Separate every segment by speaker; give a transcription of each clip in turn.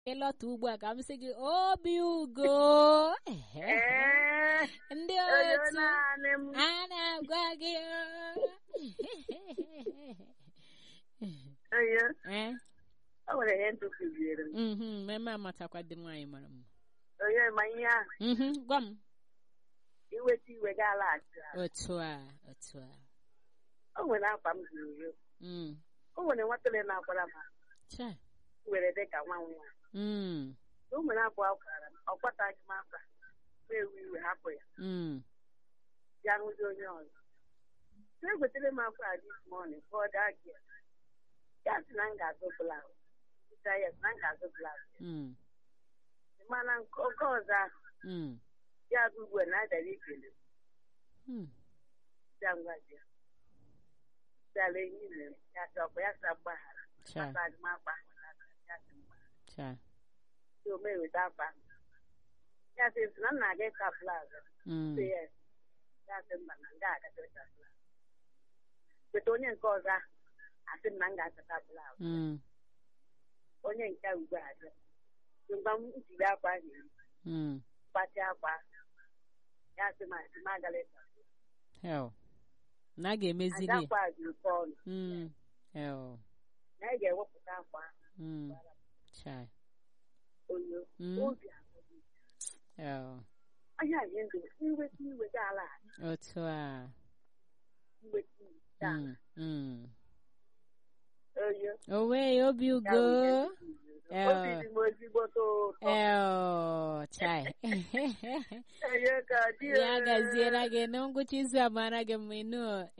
Speaker 1: ịlọta ugbu a ka m sị gị obi ugo
Speaker 2: Ee,
Speaker 1: ndị
Speaker 2: onye
Speaker 1: otu
Speaker 2: naanị m.
Speaker 1: a na-agwa gị
Speaker 2: Onye,
Speaker 1: ee
Speaker 2: o nwere ihe ntụ kụziere m.
Speaker 1: mhm, mmemme amatakwa dị nwaanyị mara mma
Speaker 2: Onye ma ihe ahụ,
Speaker 1: Mhm, gwa m
Speaker 2: iweta iwe ga-alaghachi azụ.
Speaker 1: otu a otu a
Speaker 2: O nwere akwa m zuru ezu.
Speaker 1: Mm,
Speaker 2: O nwere nwatele na-akwara m akwa,
Speaker 1: chai.
Speaker 2: were dị ka nwa nwa.
Speaker 1: Mm,
Speaker 2: O nwere akwa ọ kwara m, ọ kwataghị m akwa. M ewu iwe hapụ ya,
Speaker 1: mm,
Speaker 2: ya hụzi onye ọzọ. So egotere m akwa a this morning ka ọ daa gị. Ya sị na m ga-azụ blaụz. Sịta ya sị na m ga-azụ blaụz.
Speaker 1: mm,
Speaker 2: Mana nke oge ọzọ ahụ,
Speaker 1: mm,
Speaker 2: ya bụ ugbu a na-adara ikele m.
Speaker 1: mm.
Speaker 2: ya ngwa ji ya. Dara enyi mere ya sị ọkwa ya sa mgbaghara.
Speaker 1: chai
Speaker 2: Asa agụmakwa ahụ n'aka ya sị mgbaghara.
Speaker 1: chai
Speaker 2: So o meweta akwa ahụ. Ya sị nsị na m na-aga ịka plaza.
Speaker 1: Mm,
Speaker 2: Sị ya ya sị mba na nga agacha ịka plaza. Weta onye nke ọzọ ahụ asị m na m ga-achọta plaza.
Speaker 1: mm,
Speaker 2: Onye nke a ugbu a sị mgbe m jiri akwa ahụ eri,
Speaker 1: mm.
Speaker 2: gbatị akwa ahụ. Ya sị m asị m agala ịka plaza.
Speaker 1: hell na a ga-emezili
Speaker 2: Ada akwa a dị oke ọnụ.
Speaker 1: Mm, hell
Speaker 2: Na ị ga-ewepụta akwa ahụ.
Speaker 1: Mm, chai
Speaker 2: Onyo.
Speaker 1: Mm.
Speaker 2: Obi abụọ.
Speaker 1: hell
Speaker 2: Ahịa ihe ndụ iweta iwe ga-ala
Speaker 1: otu a
Speaker 2: iweta iwe ga
Speaker 1: Mm, mm.
Speaker 2: oyo
Speaker 1: owe obi ugo
Speaker 2: obi dị m ezigbo ụtọ
Speaker 1: el chai
Speaker 2: oyo ka dị
Speaker 1: ya gaziere gị na ngwụcha izu a mara gị mma ịnụ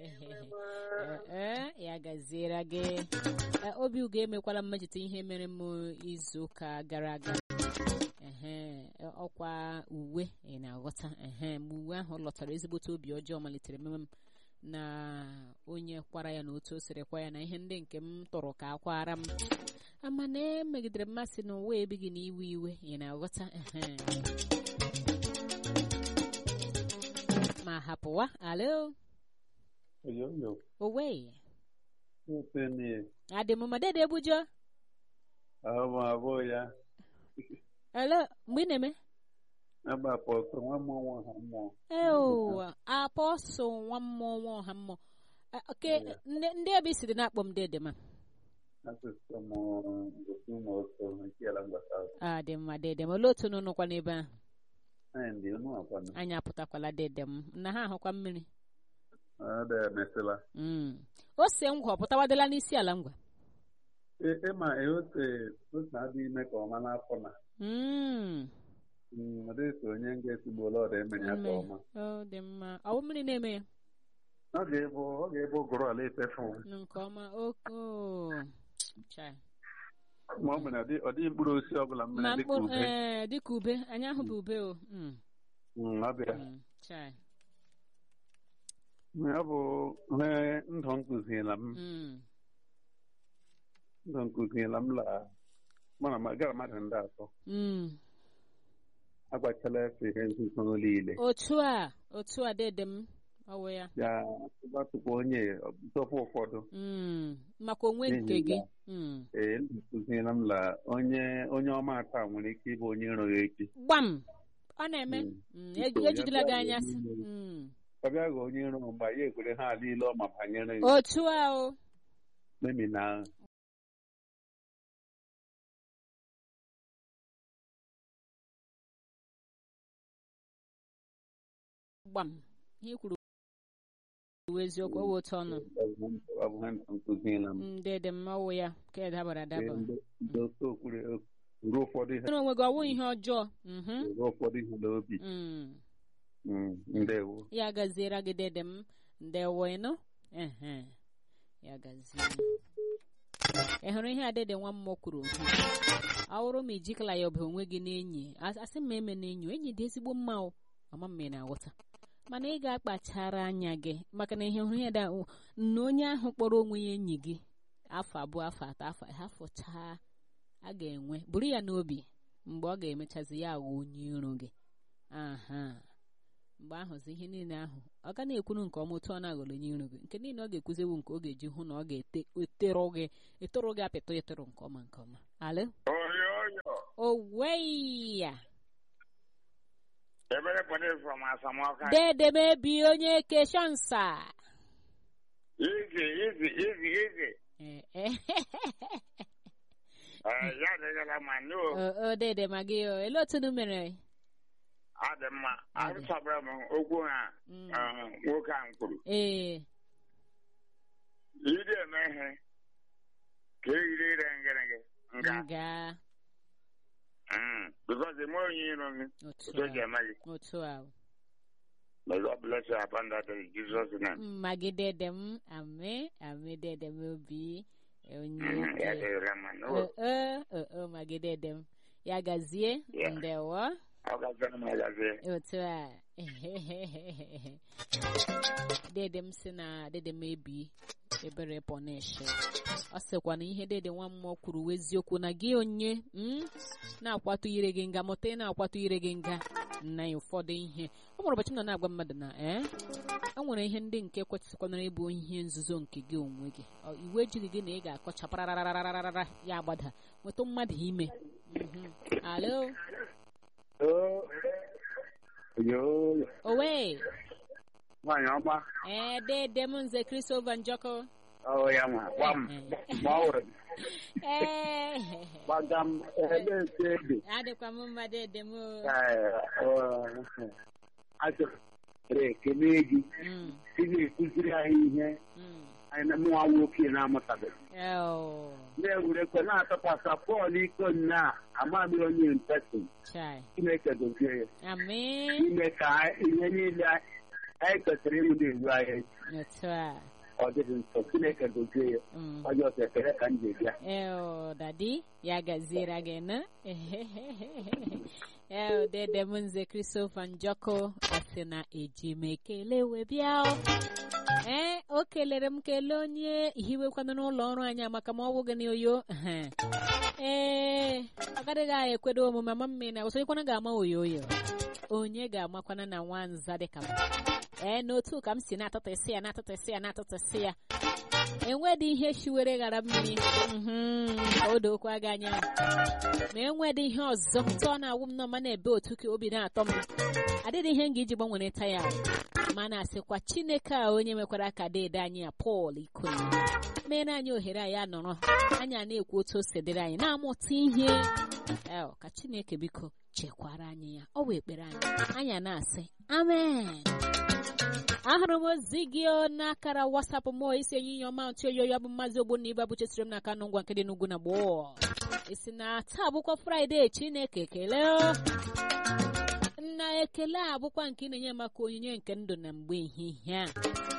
Speaker 1: ee ya gaziere gị Eh, obi ugo emekwala mmecheta ihe mere m izu ụka gara aga ehe ọkwa uwe ị na-aghọta ehe mgbe uwe ahụ lọtara ezigbote obi ọjọọ malitere meme m na onye kwara ya na otu o siri kwa ya na ihe ndị nke m tụrụ ka akwara m ama na emegidere mmasị na ụwa ebighị na iwe iwe ị na-aghọta ehe ma hapụwa alo
Speaker 3: Oyoyo,
Speaker 1: owe
Speaker 3: ofe ni
Speaker 1: adị m madede ebujo
Speaker 3: ahụ abụọ ya
Speaker 1: alo mgbe ị na-eme
Speaker 3: agbapụ ọkụ nwa mmụọ nwa ha mmụọ.
Speaker 1: eo apọsụ nwa mmụọ nwa ọha mmụọ Eh, oke ndị ndị ebe i siri na-akpọ m dede ma
Speaker 3: Asụsụ m gosi ụmụ ọsọ nke ala mgbasa ahụ.
Speaker 1: a dị mma dede m olee otu unu nọkwa n'ebe ahụ
Speaker 3: Anyị ndị unu akwana.
Speaker 1: anyị apụtakwala dede m na ha ahụkwa mmiri
Speaker 3: Ọ dị emesịla.
Speaker 1: Mm. ose ngwa ọ pụtawadịla n'isi ala ngwa
Speaker 3: Ịma eote otu adị ime ka ọma n'afọ na.
Speaker 1: Mm.
Speaker 3: Mm, Ọ dịghị onye nga-esigbola ọdụ emere ya ka
Speaker 1: Mme.
Speaker 3: ọma.
Speaker 1: ọ dị mma ọ bụ mmiri na-eme ya
Speaker 3: Ọ ga-ebu ọ ga-ebu ụgụrụ ala efefu.
Speaker 1: nke ọma oko chai
Speaker 3: Ma ọ mere ọ dị- ọ dịghị mkpụrụ osisi ọbụla
Speaker 1: ma
Speaker 3: mmiri dịka
Speaker 1: mkpụrụ
Speaker 3: ube.
Speaker 1: ee dịka ube anyị ahụghị ube o Mm,
Speaker 3: Mm, Ọ bịa.
Speaker 1: mm, chai
Speaker 3: Ọ bụ ihe ndụ nkụziela m.
Speaker 1: Mm,
Speaker 3: ndụ nkụziela m la mana ma gara mmadụ ndị atọ
Speaker 1: mm.
Speaker 3: agbachala efe ihe nzuzo niile
Speaker 1: otu a otu a dede m ọwụ ya
Speaker 3: ya gbatụkwa onye tọpụ ụfọdụ
Speaker 1: Mm, maka onwe
Speaker 3: N'ihi
Speaker 1: nke gị
Speaker 3: ya.
Speaker 1: Mm.
Speaker 3: ee ndụ nkụziela m la onye onye ọma ata nwere ike ịbụ onye iro ya echi
Speaker 1: gbam ọ na-eme
Speaker 3: Mm.
Speaker 1: Mm,
Speaker 3: Biko,
Speaker 1: eji- ejidela
Speaker 3: ya
Speaker 1: gị
Speaker 3: bịa
Speaker 1: anya
Speaker 3: wee
Speaker 1: sị
Speaker 3: mmiri.
Speaker 1: Mm.
Speaker 3: ọ bịa ghọọ onye iro mgbe ya ekwere ha niile ọma banyere ya
Speaker 1: otu a o
Speaker 3: memi na
Speaker 1: gbam ihe i kwuru bụ eziokwu ọ wụ otu ọnụ
Speaker 3: ọ bụ ihe ndụ nkụziela m
Speaker 1: Mm, dede m ọwụ ya ka e dabara
Speaker 3: Ee,
Speaker 1: adaba
Speaker 3: ndị ndị otu okwuru ruo ụfọdụ ihe
Speaker 1: nwere onwe gị ọwụ ihe ọjọọ Mhm.
Speaker 3: ruo ụfọdụ ihe n'obi
Speaker 1: Mm.
Speaker 3: Mm, ndewo
Speaker 1: ya gaziere gị dede m ndewo ịnụ Ehe. ya gazie ị hụrụ ihe adede nwa mmụọ kwuru ọ bụrụ ma ijikala ya ọba onwe gị n'enyi as- asị m eme n'enyi enyi dị ezigbo mma o ama m na aghọta mana ị ga-akpachara anya gị maka na ihe hụrụ ya da na onye ahụ kpọrọ onwe ya enyi gị afọ abụọ afọ atọ afọ ha fụchaa a ga-enwe buru ya n'obi mgbe ọ ga-emechazi ya aghọ onye iro gị aha mgbe ahụzi ihe niile ahụ ọ ga na-ekwuru nke ọma otu ọ na-aghọrọ onye iro gị nke niile ọ ga-ekwuziwu nke ọ ga-eji hụ na ọ ga-etoro gị etoro gị apịtọ etoro nke ọma nke ọma alụ
Speaker 4: Oyoyo,
Speaker 1: oweya
Speaker 4: Ebere pone from Asamoka.
Speaker 1: dede mebi onye keshansa
Speaker 4: Easy, easy, easy, easy.
Speaker 1: Eh, eh.
Speaker 4: Eh, ya degala ma no.
Speaker 1: o o, dede magi o ele otu unu mere
Speaker 4: Adị mma. Arụsabara m okwu ha
Speaker 1: Mm.
Speaker 4: eh, nwoke a m kwuru.
Speaker 1: ee
Speaker 4: Ide eme ihe ka eyiri ire ngịrịgị nga.
Speaker 1: nga
Speaker 4: Mm. Because ime onye iro gị,
Speaker 1: otu
Speaker 4: otu ji
Speaker 1: a
Speaker 4: eme gị.
Speaker 1: otu a
Speaker 4: May God bless you upon that in Jesus' name.
Speaker 1: mmagi dede m ame ame dede m obi onye
Speaker 4: Mm, Ya
Speaker 1: ke-
Speaker 4: degala ma no.
Speaker 1: o o o o magi dede m ya gazie
Speaker 4: Yeah.
Speaker 1: ndewo
Speaker 4: Ọ ga-azara m agazie.
Speaker 1: otu a dede m si na dede m ebi ebere pọnishi ọ sịkwa na ihe dede nwa mmụọ kwuru wụ eziokwu na gị onye mm, na-akwatụ ire gị nga mụta ị na-akwatụ ire gị nga na ụfọdụ ihe ọ nwere ụbọchị m nọ na-agwa mmadụ na ee e nwere ihe ndị nke kwesịkwanara ịbụ ihe nzuzo nke gị onwe gị Ọ, iwu ejighị gị na ị ga-akọcha parararararara ya agbada nweta mmadụ ime Mhm. alo
Speaker 3: Yo,
Speaker 1: owe
Speaker 3: nwaanyị ọma.
Speaker 1: ee dede m nze Christopher Njọkụ
Speaker 3: Ọ ya nwa, gwa m. Ma ọ wụrụ,
Speaker 1: ee
Speaker 3: gbaga m, ebe ete ede.
Speaker 1: adịkwa m mma dede m o.
Speaker 3: achọrọ ekele gị
Speaker 1: Mm,
Speaker 3: ị na-ekụziri anyị ihe
Speaker 1: mm.
Speaker 3: anyị na mụnwa nwoke na-amụtabeghị
Speaker 1: Oh,
Speaker 3: na-ewerekwa na-atọkwasị Pọl iko nna amaghị onye mpesi
Speaker 1: chai.
Speaker 3: Chineke dozie ya
Speaker 1: Amen.
Speaker 3: ime ka ihe niile anyị kwesịrị ịmụ na-eru anyị
Speaker 1: Otu a.
Speaker 3: ọ dịghị nso Chineke dozie ya
Speaker 1: Mm.
Speaker 3: ọjọọ ọsọ ekele ka m ji bịa
Speaker 1: Eo, dadi, ya gaziere gị na. Eo, dede m nze Christopher Njọkụ, ọ sị na eji m ekele wee bịa. o. Ee, o kelere m kele onye hiwekwana n'ụlọ ọrụ anyị maka ma ọ bụghị na oyo. Ee, agaghị anyị ekwedo omume ama mmiri na osonyekwana ga-ama oyo oyo. Onye ga-amakwana na nwanza dịka m. Ee, n'otu ka m si na-atụtụsị ya na-atụtụsị ya na-atụtụsị ya. enwedị ihe shiwere ghara mmiri mhm, ka o dokwa gị anya ma enwedị ihe ọzọ tụ ọ na-awụ m nọ ma na-ebe otu ka obi na-atọ m adịghị ihe m ga-eji gbanwere taya ma na-asịkwa chineke a onye mekwara ka deede anyị a pọl ikoli mere anyị ohere anyị anọrọ anyị a na-ekwu otu o si dịrị anyị na-amụta ihe El, ka chineke biko chekwara anyị ya ọ wee ekpere anyị anyị a na-asị amen ahụrụ m ozi gị o n'akara wasapụ m isi enyinya ọma ntị oyoyo bụ mmazi ogbonna ibe abụchesiri m n'aka nụ ngwa nke dị n'ugwu na gboo isi na taa bụkwa fraịde chineke kelee o. nna ekele a bụkwa nke ị na-enye maka onyinye nke ndụ na mgbe ehihie a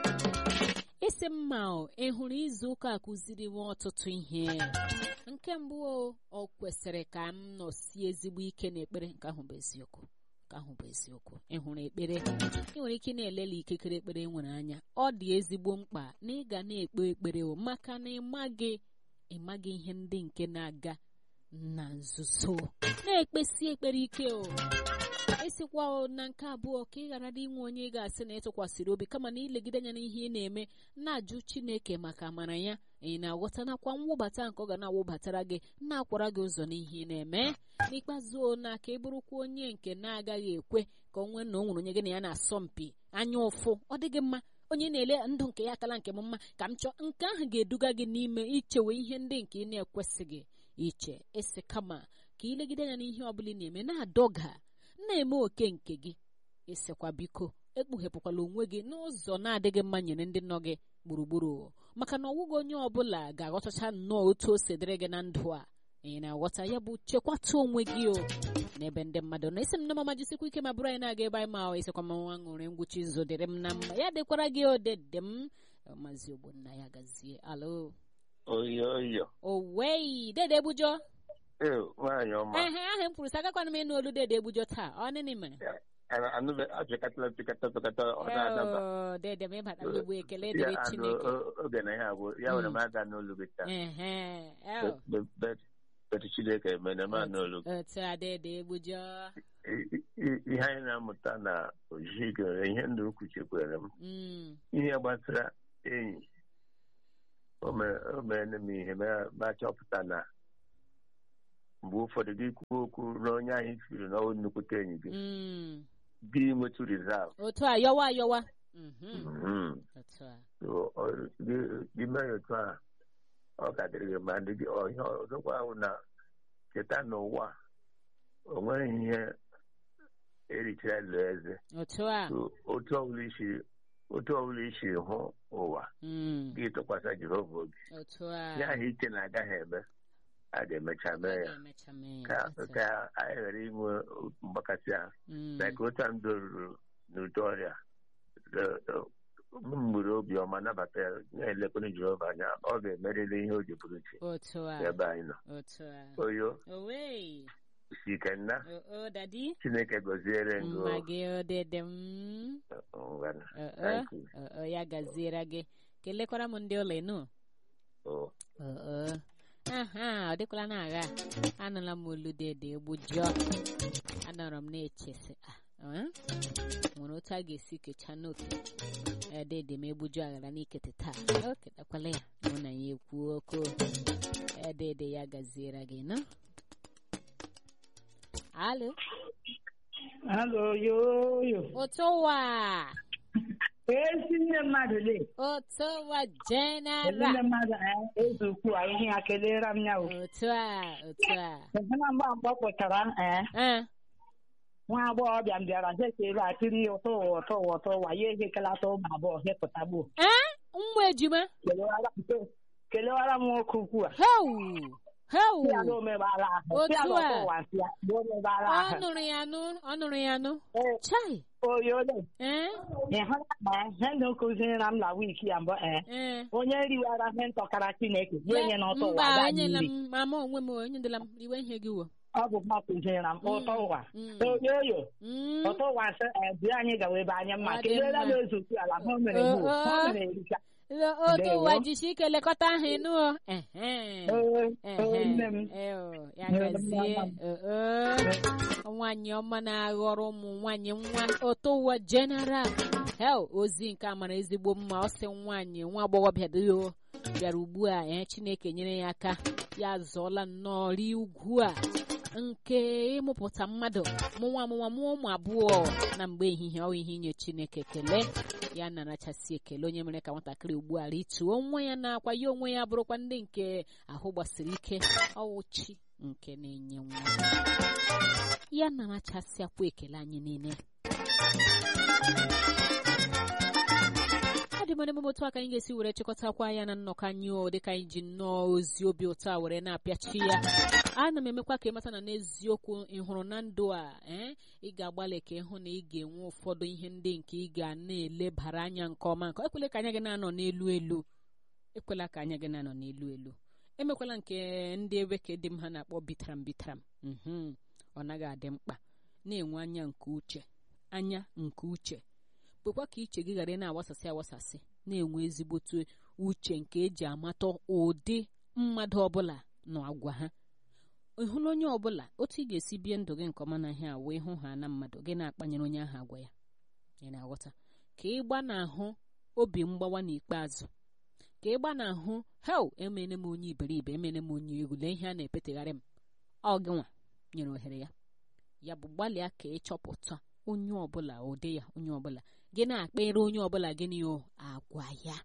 Speaker 1: isi mma o ị hụrụ izu ụka a kụziri m ọtụtụ ihe nke mbụ o ọ kwesịrị ka m nọsie ezigbo ike n'ekpere nke ahụ bụ eziokwu nke ahụ bụ eziokwu ị hụrụ ekpere ị nwere ike na-elele ikikere ekpere e nwere anya ọ dị ezigbo mkpa na ị ga na-ekpe ekpere o maka na ịmaghị ịmaghị ihe ndị nke na-aga na nzuzo na-ekpesi ekpere ike o esikwa o na nke abụọ ka ị ghara dị inwe onye ị ga-asị na ịtụkwasịrị obi kama na ilegide anya n'ihe ị na-eme na-ajụ chineke maka amara ya ị na-aghọta nakwa mwụbata nke ọ ga na-awụbatara gị na-akwara gị ụzọ n'ihe ị na-eme n'ikpeazụ o na ka ị bụrụkwa onye nke na-agaghị ekwe ka o nwee na o nwere onye gị na ya na-asọ mpi anya ụfụ ọ dịghị mma onye na-ele ndụ nke ya akala nke m mma ka m chọọ nke ahụ ga-eduga gị n'ime ichewe ihe ndị nke ị na-ekwesịghị iche esi kama ka ilegide anya n'ihe ọbụla ị na-eme na-adọga na-eme oke nke gị ịsịkwa biko ekpughepụkwala onwe gị n'ụzọ na-adịghị mma nyere ndị nọ gị gburugburu maka na ọwụghị onye ọbụla ga-aghọtacha nnọọ otu o si dịrị gị na ndụ a ị na-aghọta ya bụ chekwata onwe gị o n'ebe ndị mmadụ nọ isi m na mama jisikwa ike ma bụrụ anyị na-aga ebe anyị ma ọ isikwa ma nwa ṅụrị ngwụcha izu dịrị m na mma ya dịkwara gị odede m maazị ogbonna ya gazie alo
Speaker 5: oyo oyo
Speaker 1: owei dede egbujọ
Speaker 5: ee nwaanyị ọma
Speaker 1: ehe ahụ m kwuru sị agakwana m ịnụ olu dede egbujọ taa ọ nịnị mere
Speaker 5: anụbe apịkatala pịkata pịkata ọ na-adaba
Speaker 1: Oh, dede m ịbata n'ugbo ekele
Speaker 5: ya
Speaker 1: dịrị
Speaker 5: anụ
Speaker 1: chineke
Speaker 5: o- oge na ihe abụ ya nwere m aga n'olu gị taa
Speaker 1: ehe el,
Speaker 5: Bet- bet- bet chineke mere m anụ olu gị
Speaker 1: otu a dede egbujọ
Speaker 5: I- i- ihe anyị na-amụta na ojihi gere ihe ndụ ukwu chekwere m
Speaker 1: Mm,
Speaker 5: ihe gbasara enyi o mere o mere m ihe ma ma chọpụta na mgbe ụfọdụ gị kwuo okwu na onye anyị siri na ọ nnukwute enyi gị
Speaker 1: Mm.
Speaker 5: gị nwetu rizavụ
Speaker 1: otu a yọwa yọwa Mhm.
Speaker 5: Mhm.
Speaker 1: otu a
Speaker 5: So, ọ- gị- gị mee ya otu a ọ ka dịrị gị ma ndị gị ọ- ihe ọzọkwa ahụ na cheta n'ụwa o nweghị ihe erichara lụọ eze
Speaker 1: otu a
Speaker 5: So, otu ọbụla isi otu ọbụla isi hụ ụwa
Speaker 1: Mm.
Speaker 5: gị tụkwasị jehova obi
Speaker 1: otu a
Speaker 5: ihe ahụ iche na agaghị eme a ga-emecha mee ya
Speaker 1: ga-emecha mee ya.
Speaker 5: ka
Speaker 1: Otu a.
Speaker 5: ka anyị ghara inwe mgbakasị ahụ
Speaker 1: Mm.
Speaker 5: na ka otu a ndụ ruru n'ụdị ọrịa mgbere obi ọma nabata ya na-elekwere jehova anya ọ ga-emerịrị ihe o ji bụrụ chi
Speaker 1: otu a
Speaker 5: ebe anyị nọ
Speaker 1: otu a
Speaker 5: oyo
Speaker 1: owe
Speaker 5: isi ike nna
Speaker 1: o o dadi
Speaker 5: chineke gọziere ngụ
Speaker 1: mma gị odede m
Speaker 5: ngwana
Speaker 1: o o
Speaker 5: Thank you.
Speaker 1: o o, ya gaziere gị kelekwara m ndị ụlọ ịnụ
Speaker 5: Oh.
Speaker 1: o o aha ọ dịkwala na agha anụla m olu dede egbujọ anọrọ m na-echesi ah, eh? nwere otu a ga-esi kechaa n'oke edede m egbuju aghara n'ikete taa o ketakwala ya mụ na ya ekwu oko edede ya gaziere gị nọ alo
Speaker 6: Alo, yo, yo.
Speaker 1: ụtụwa
Speaker 6: Ezi nne mmadụ le.
Speaker 1: ụtụwa
Speaker 6: Ezi
Speaker 1: general
Speaker 6: nne mmadụ eh, eze ukwu a ihe ya kelere m ya o.
Speaker 1: otu a otu a
Speaker 6: Ezi na mgbe mgbe ọ pụtara eh,
Speaker 1: Eh,
Speaker 6: nwa agbọghọbịa m bịara sekere atịrị ụtọ ụwa ụtọ ụwa ụtọ ụwa ya ehekelata ụmụ abụọ hepụta gbuo.
Speaker 1: eh, nwa ejima
Speaker 6: Kelewara m- kelewara m nwoke ukwu a.
Speaker 1: heu heu
Speaker 6: Si ya na omebara ahụ. Si ya na
Speaker 1: Otu a.
Speaker 6: ụtọ ụwa si ya na omebara
Speaker 1: ọ
Speaker 6: ahụ.
Speaker 1: nụrụ ya nụ ọ nụrụ ya nụ
Speaker 6: Eh,
Speaker 1: chai
Speaker 6: Oyo le.
Speaker 1: eh
Speaker 6: Ị hụla ma ihe ndị kụziri m na wiiki ya mbụ eh,
Speaker 1: eh
Speaker 6: onye riwara ihe ntọkara Chineke ya enye na ụtọ ụwa
Speaker 1: mba
Speaker 6: gaa
Speaker 1: enyela
Speaker 6: nri.
Speaker 1: m mama onwe m enyedela m iwe ihe gị wo
Speaker 6: Ọ bụ mma kụziri m ụtọ ụwa.
Speaker 1: Mm.
Speaker 6: Oyoyo.
Speaker 1: Mm.
Speaker 6: ọtọ ụwa sị ebi anyị gawa ebe anyị mma
Speaker 1: Ọ dị
Speaker 6: kelela
Speaker 1: mma.
Speaker 6: m ezotu ala ha o mere
Speaker 1: Oh,
Speaker 6: gbuo ha
Speaker 1: oh.
Speaker 6: o mere erika
Speaker 1: Lo- otu
Speaker 6: Ndewo.
Speaker 1: ụwa jisi ike lekọta ahụ ịnụ o ehe
Speaker 6: Ee,
Speaker 1: ehe
Speaker 6: ee, nne m
Speaker 1: eo, ya
Speaker 6: Nne m,
Speaker 1: gazie
Speaker 6: mama m.
Speaker 1: oo nwaanyị ọma na-aghọrọ ụmụ nwaanyị nwa otu ụwa general hel ozi nke a mara ezigbo mma ọ sị nwaanyị nwa agbọghọbịa dị o bịara ugbu a ee chineke nyere ya aka ya zọọla nnọọ rie ugwu a nke ịmụpụta mmadụ mụnwa amụnwa mụọ ụmụ abụọ na mgbe ehihie ọ ihe inye chineke ekele ya narachasị ekele onye mere ka nwatakịrị ugbu a rituo nwa ya na-akwa ya onwe ya bụrụkwa ndị nke ahụ gbasiri ike ọwụchi nke na-enye nwa ya narachasịakwa ekele anyị niile ọ dị mana emume otu aka anyị ga-esi were chịkọtakwa ya na nnọkọ anyị o dịka anyị ji nnọọ ozi obi ụtọ a were na-apịachi ya ana m emekwa ka ịmata na n'eziokwu ị hụrụ na ndụ a ee ị ga-agbalị ka ịhụ na ị ga-enwe ụfọdụ ihe ndị nke ị ga na-elebara anya nke ọma nke ekwela ka anya gị na-anọ n'elu elu ekwela ka anya gị na-anọ n'elu elu emekwala nke ndị eweke dị m ha na-akpọ bitaram bitaram mhm ọ naghị adị mkpa na-enwe anya nke uche anya nke uche kwekwa ka iche gị ghara ị na-agbasasị agbasasị na-enwe ezigbote uche nke eji amata ụdị mmadụ ọbụla na agwa ha ị hụla onye ọbụla otu ị ga-esi bie ndụ gị nke ọma na ihe a wee hụ ha na mmadụ gị na-akpanyere onye ahụ agwa ya ị na-aghọta ka ị gbanahụ obi mgbawa n'ikpeazụ ka ị gbanahụ hel emene m onye iberibe emene m onye egwu lee ihe a na-epetegharị m ọ gị nwa nyere ohere ya ya bụ gbalịa ka ị chọpụta onye ọbụla ụdị ya onye ọbụla gị na-akpere onye ọbụla gịnị o agwa ya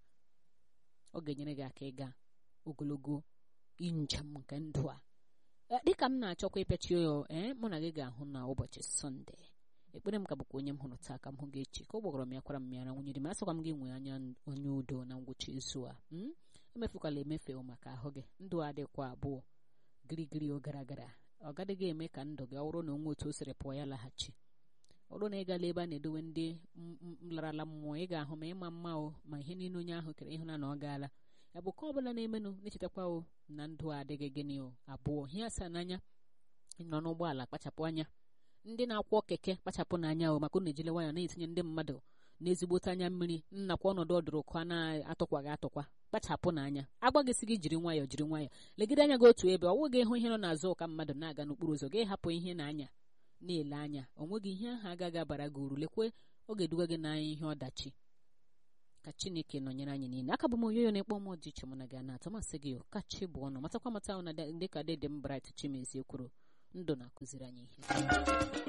Speaker 1: ọ ga-enyere gị aka ịga ogologo njem nke ndụ a Eh, dịka m na-achọkwa ịpịachi ya ee mụ na gị ga-ahụ na ụbọchị sọnde ekpere m ka bụkwa onye m hụrụ taa ka m hụ gị echi ka ọ gbọgọrọ m ya kwara m ya na nwunye dị m asịkwa m gị nwee anya onye udo na ngwụcha izu a mm? emefukwala emefe maka ahụ gị ndụ adịkwa abụọ girigiri o gara gara ọ gadịghị eme ka ndụ gị ọ bụrụ na onwe otu o siri pụọ ya laghachi ọ bụrụ na ị gala ebe a na-edowe ndị m- m- larala mmụọ ị ga-ahụ ma ịma mma o ma ihe niile onye ahụ kere ịhụ na na ọ gaala ya bụ ka ọ bụla na-emenụ na-echetakwa o na ndụ a adịghị gịnị o abụọ ihe asaa n'anya nọ n'ụgbọala kpachapụ anya ndị na-akwọ keke kpachapụ n'anya o maka unu ejile nwayọ na-etinye ndị mmadụ n'ezigbote anya mmiri nnakwa ọnọdụ ọdụrụkọ a na-atụkwaghị atụkwa kpachapụ n'anya agbaghịsị gị jiri nwayọ jiri nwayọ legide anya gị otu ebe ọ nweghị ịhụ ihe nọ n'azụ ụka mmadụ na-aga n'okporo ụzọ gị hapụ ihe na-anya na-ele anya o nweghị ihe ahụ agaghị abara gị uru lekwe ọ ga-eduga gị n'anya ihe ọdachi ka chineke nọnyere anyị niile aka bụ m onyoyo na-ekpọ m dị iche mụ na gị a na-atọ masị gị kachi bụ ọnụ matakwa mata na dịka dede m bright chimezie kwuru ndụ na-akụziri anyị ihe